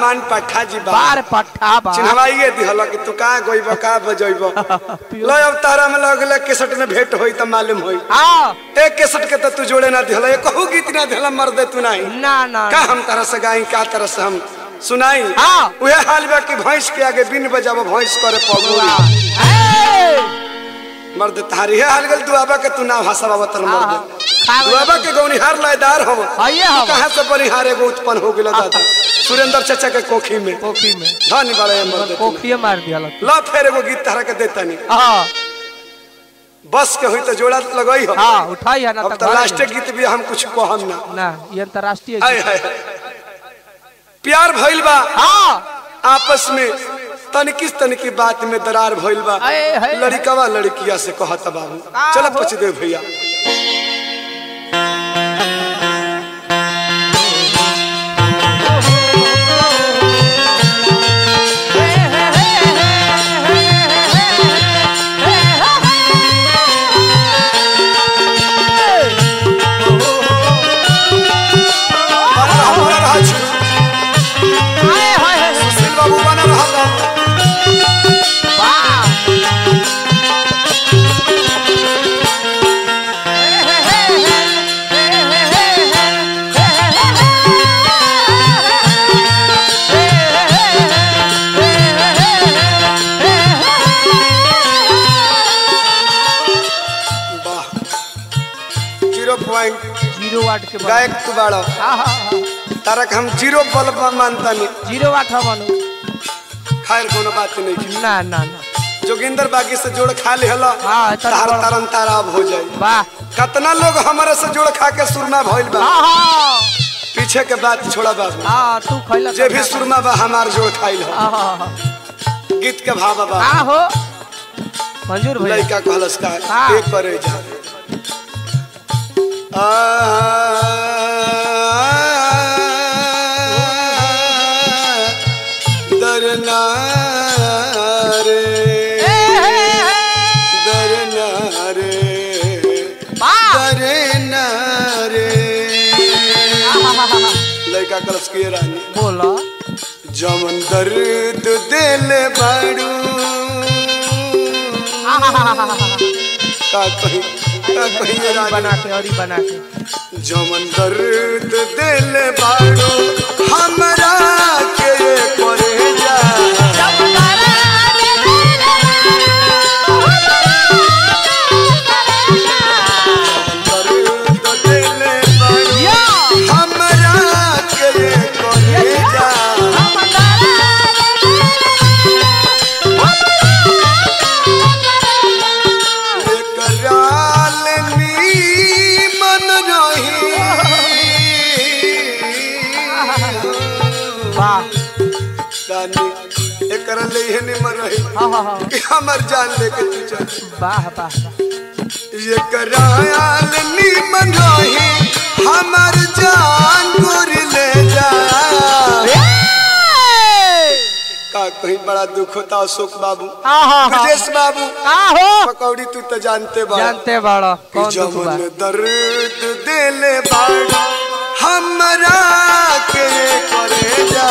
पान पट्ठा जी बा बार पट्ठा बा चिन्हवाइए दिहल कि तू का गइब का बजइब लो अब तारा में लगले केसट में भेंट होई त मालूम होई हाँ एक केसट के त तू जोड़े ना दिहल एक कहू गीत ना दिहल मर दे तू नहीं ना ना का हम तरह से गाई का तरह से हम सुनाई हाँ। उहे हाल बा कि भैंस के आगे बिन बजाबो भैंस करे पगुआ ए, मर्द तारी है हाल गल दुआबा के तू ना भाषा बाबा तर हाँ, मर्द खा गइल। दुआबा के गौनिहार लायदार हो हइये हम। कहां से बनिहार एगो उत्पन्न हो गेल दादा सुरेंद्र चाचा के कोखी में कोखी में धनी बड़े मर्द तू। कोखिए मार दिया ला फिर एगो गीत तारा के देता नहीं हाँ बस के हुई तो जोड़ा लगई हो हाँ उठाई है ना अब तक तो लास्ट गीत भी हम कुछ कहम ना ना ये अंतरराष्ट्रीय आय हाय हाय। प्यार भइल बा हाँ आपस में तनिकिस तनिकी बात में दरार भइल बा आय हाय। लड़कवा लड़किया से कहत बाबू का चल हो? पछ दे भैया बना रहा बना रहा छी। सुशील बाबू बना रहा बाबू वाह जीरो पॉइंट जीरो वाट के बाद गायक तू बाड़ा हाँ हाँ हाँ तारक हम जीरो बल्ब मानता नहीं जीरो वाट हम अनु खैर कोनो बात नहीं की ना ना ना जोगिंदर बागी से जोड़ खा ले हला हाँ, तन तार बड़- तरन तारा अब हो जाई वाह कितना लोग हमारे से जोड़ खा के सुरमा भइल बा हाँ हाँ पीछे के बात छोड़ा बाबू हाँ तू खैला जे भी सुरमा बा हमार जोड़ खाइल हो हाँ हाँ हाँ गीत के भाव बा हाँ हो मंजूर भैया लड़का कहलस का हाँ। एक करे जा आ, दरना रे दरना रे दरना रे लड़का कलश के रानी बोला जमन दर्द दिल बाड़ू का कहीं का कहीं अरी रानी बना के अरी बना के जमन दर्द दिल बाड़ू हमरा के करे जा दर्द दिल बाड़ू हमरा के करे जा कराल मन रही वाह रानी एकरा ले हे निमन रही हाँ हाँ हाँ कि हमर जान लेके तू चल वाह वाह ये कराल निमन रही हमर जान गोर ले जा का कहीं बड़ा दुख होता अशोक बाबू हाँ हाँ हाँ ब्रजेश बाबू हाँ हो पकौड़ी तू तो जानते बा जानते बड़ा कौन दुख बा जमन दर्द दिल बाड़ा हमरा के करे जा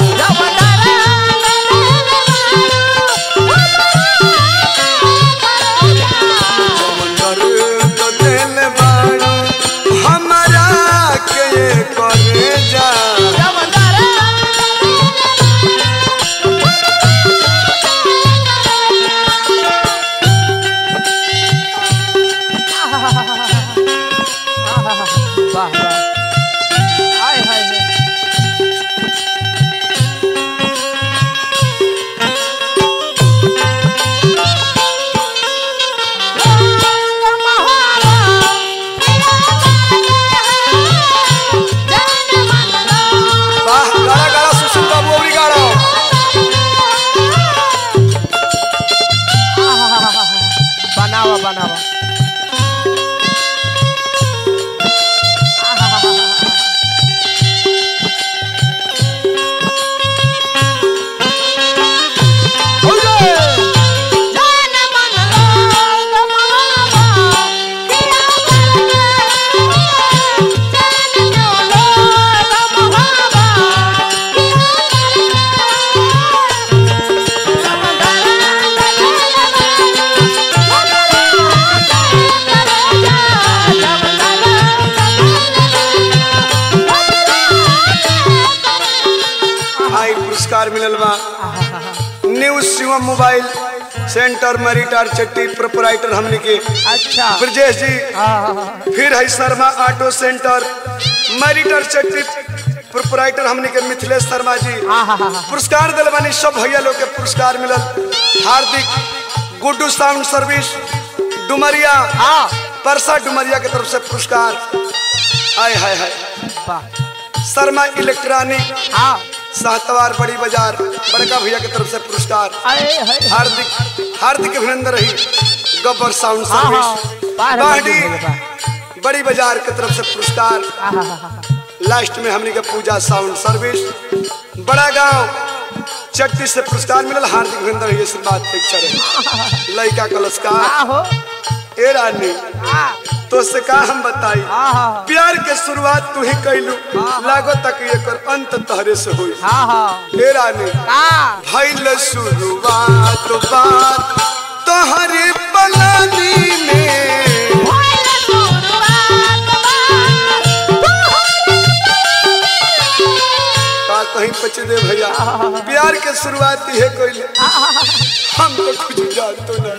जमन दर्द दिल बाड़ा हमरा के करे जा वाह वाह हाय हाय हाय वाह गाड़ा गाड़ा सुशील बाबू अबरी गाड़ा बनावा बनावा Yeah. पुरस्कार मिलल बा न्यू शिवम मोबाइल सेंटर मरीटार चट्टी प्रोपराइटर हमने के अच्छा ब्रजेश जी आहा, फिर है शर्मा ऑटो सेंटर मरीटर चट्टी प्रोपराइटर हमने के मिथिलेश शर्मा जी आहा, पुरस्कार दिल बानी सब भैया लोग के पुरस्कार मिलल हार्दिक गुड्डू साउंड सर्विस डुमरिया हाँ परसा डुमरिया के तरफ से पुरस्कार आय हाय हाय वाह शर्मा इलेक्ट्रॉनिक हाँ साहतवार बड़ी बाजार बड़का भैया के तरफ से पुरस्कार अरे है हार्दिक हार्दिक अभिनंदन रही गब्बर साउंड हाँ हाँ सर्विस बाहर बाहडी मौजूद है बा। बड़ी बाजार के तरफ से पुरस्कार आहा, हा, हा, लास्ट में हमने के पूजा साउंड सर्विस बड़ा गांव चट्टी से पुरस्कार मिलल हार्दिक अभिनंदन रही आशीर्वाद पिक्चर है लड़का कलस्कार हाँ हो ए रानी हाँ तो से का हम बताई हाँ प्यार के शुरुआत तू ही कैलू लागो तक एकर अंत तहरे से हुई हाँ हाँ ए रानी हाँ भइल शुरुआत बात तोहरे पलानी में का कहीं पच दे भैया प्यार के शुरुआत है कोई हम तो कुछ जानतो ना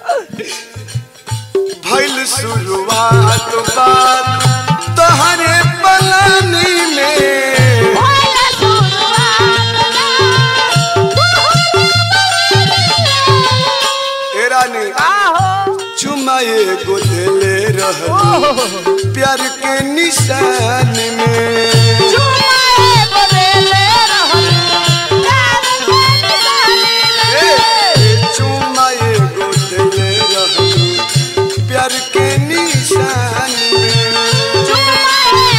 भइल शुरुआत बात तोहरे पलानी में ए रानी हाँ हो चुमा एगो देले रह प्यार के निशान में ए, चुमा एगो देले रह प्यार के निशान में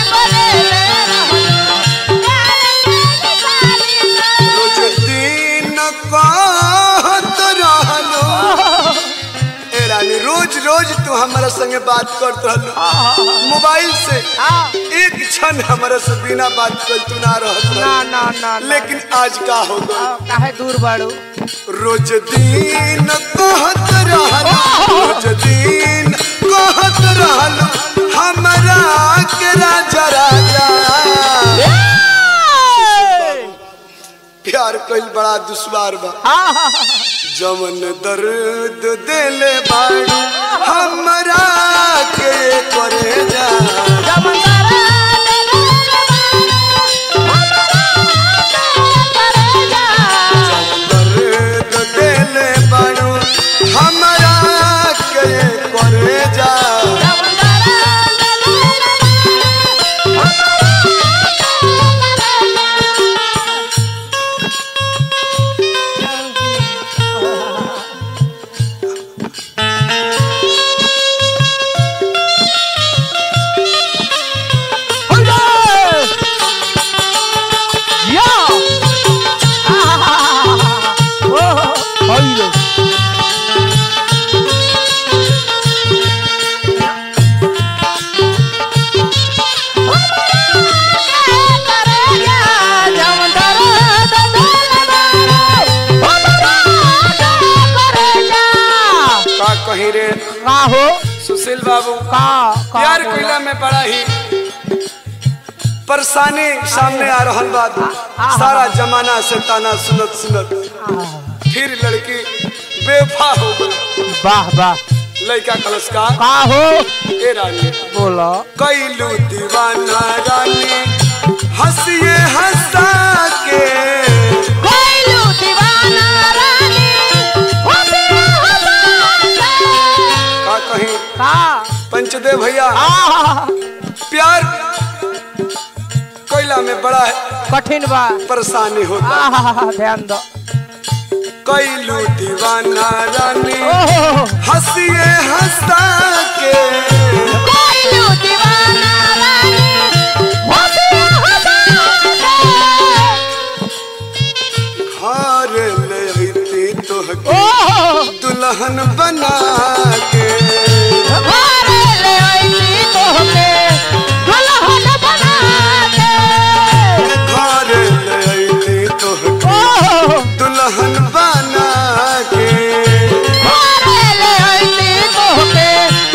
रोज दिन कहत रहलो ए रानी रोज रोज तू हमारा संगे बात करत रहलो मोबाइल से हाँ एक क्षण हमारा से बिना बात कर तू ना रहत ना रहलो। ना ना ना। लेकिन आज का हो गई हाँ, काहे दूर बाड़ू रोज दिन कहत रहलो रोज दिन कहत रहलो हमरा के राजा राजा प्यार कइल बड़ा दुश्वार बा हाँ हाँ जमन दर्द देले बाड़ू हमरा के करे जा दर्द देले बाड़ू हमरा के करे जा का कहीं रे का हो सुशील बाबू का का प्यार बोला? कइला में बड़ा ही परेशानी सामने आ रहल बा सारा जमाना से ताना सुनत सुनत फिर लड़की बेवफा हो गई वाह वाह लड़का कलस्कार का हो ए रानी बोलो कैलू दीवाना रानी हंसिए हंसा के का कहीं का पंचदेव भैया आ प्यार कोयला में बड़ा कठिन बा परेशानी होता आ ध्यान दो कैलू दीवाना रानी ओहो हंसिए हंसा के घर ले अइती तोहके ओहो दुल्हन बना के घरे ले आई तोहके दुल्हन बना के घर ले अइती तोहके ओहो दुल्हन बना के घरे ले आई तोहके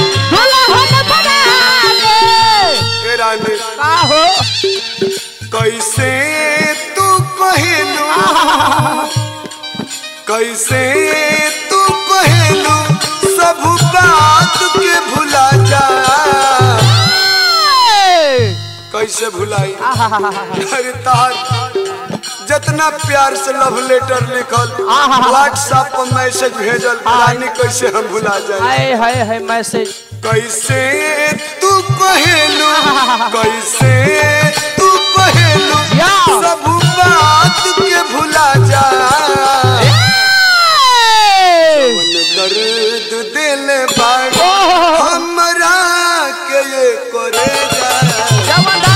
कैसे तू कहेलू सब बात के भुला जा कैसे भुलाई अरे तार जितना प्यार से लव लेटर लिखल व्हाट्सएप पर मैसेज भेजल रानी कैसे हम भुला जाए हाय हाय हाय मैसेज कैसे तू कहेलू कैसे तू कहेलू या। सब बात के भुला जा मन दर्द दिल बाड़ो हमरा के ये करे जा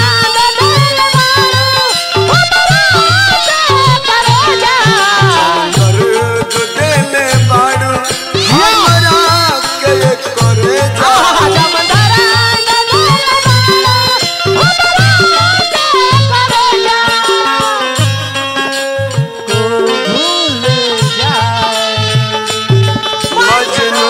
दर्द दिल बाड़ो हमरा के ये करे जा मजनू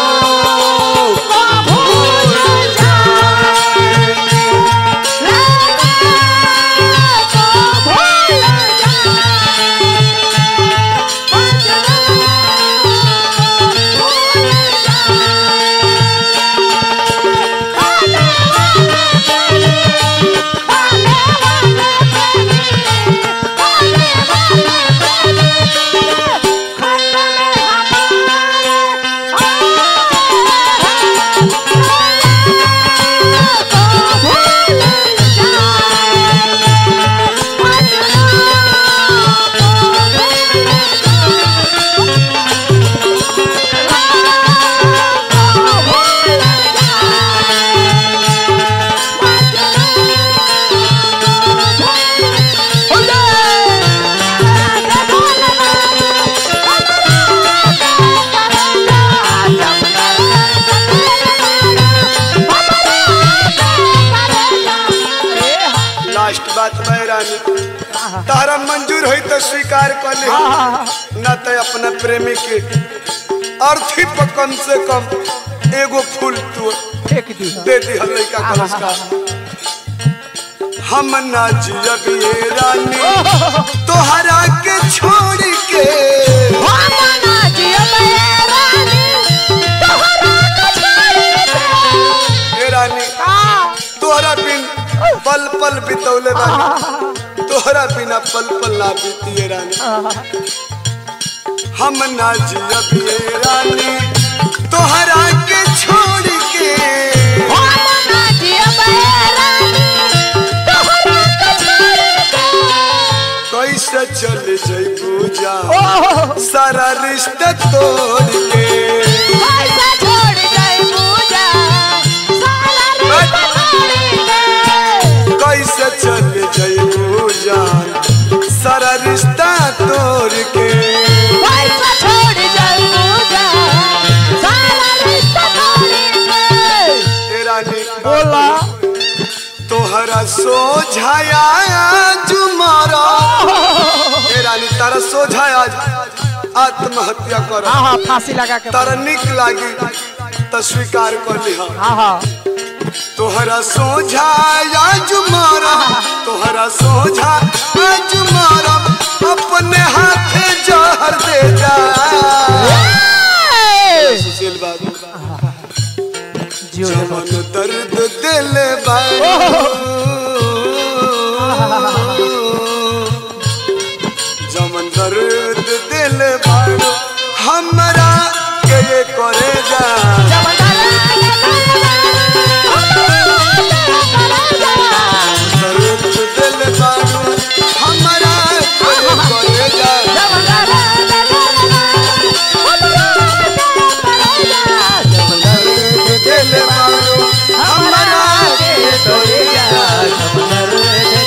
लास्ट बात मैं रानी तारा मंजूर हुई तो स्वीकार कर ले न तो अपना प्रेमी के अर्थी पर कम से कम एगो फूल तू फेंक दी दे दी हम लड़का कलश का हम ना जियब ये रानी तोहरा के छोड़ के ए रानी तोहरा बिन पल पल बितौले बानी तोहरा बिना पल पल ना बीती ये रानी हम ना जियब ये रानी तोहरा के छोड़ के कैसे चल जइबू जा सारा रिश्ता तोड़ के कैसे चल जइबू जान सारा रिश्ता तोड़ के ए रानी बोला तोहरा सोझाया जुमारा ए रानी तारा सोझाया आत्महत्या कर हाँ हाँ फांसी लगा के तारा निक लागी तो स्वीकार कर लिहा हाँ हाँ तोहरा सोझाया जुमारा तोहरा सोझा जुमारा अपने हाथे जहर दे जा सुशील बाबू जियो जमन दर्द दिल बाबू जमन दर्द दिल बाबू हमरा के ये करे जा दर्द दिल बाबू हमरा के ये करे जा दर्द दिल बाबू हमरा के ये करे जा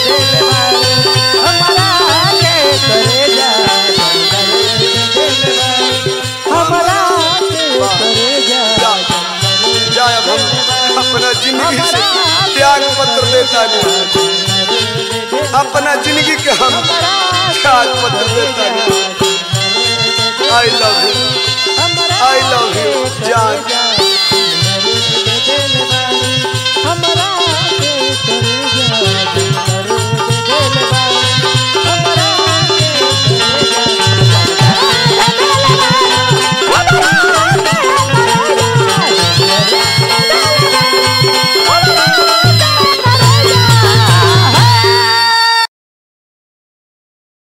जाए अब हम अपना जिंदगी से त्याग पत्र देता नहीं अपना जिंदगी के हम त्याग पत्र देता नहीं I love you I love you जान